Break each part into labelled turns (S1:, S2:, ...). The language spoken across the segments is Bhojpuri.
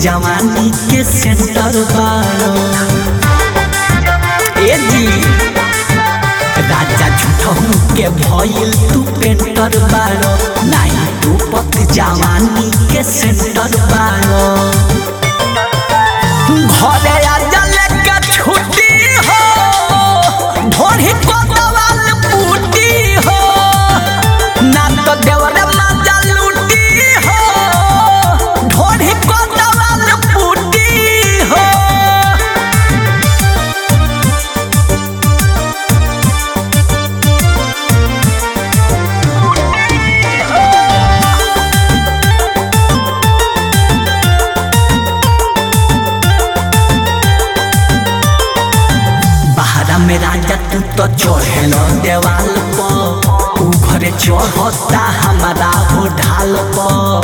S1: जवानी के सेंटर बारो ए जी राजा झूठहू के भइल तू पेंटर बारो नाही तू पत जवानी के सेंटर बारो घरे आजा लेके छुट्टी हो ढोढ़ी को दवाल बूटी हो ना तो देवरे माजा लूटी हो ढोढ़ी को दवाल बूटी हो बहरा में राजा तू तो चढ़ेल देवाल पर ऊ घरे चढ़ता हमारा हो ढाल पर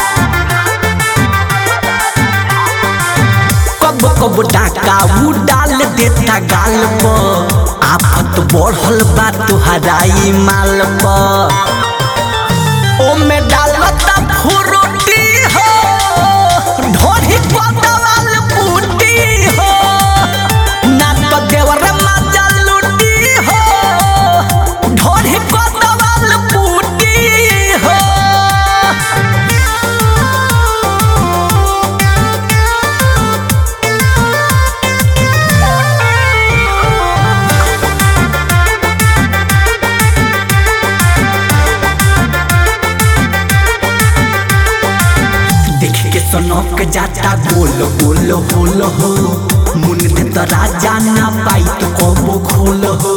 S1: कब कब डाका ऊ डाल देता गाल पर आफत बढ़ल बा तुहरा ई माल पर ओमे डालता फुरुटी हो ढोढ़ी को दवाल बूटी हो ना तो देवर माजा लूटी हो ढोढ़ी को दवाल बूटी हो देख के सनक जाता गोल गोल होल हो मुन दे तो राजा ना पाई तो कबो खोल हो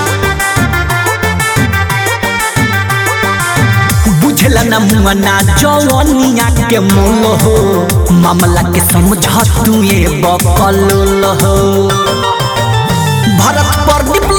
S1: बुझला ना मुआना जवनिया के मोल हो मामला के समझ तू ये बकल हो भरत प्रदीप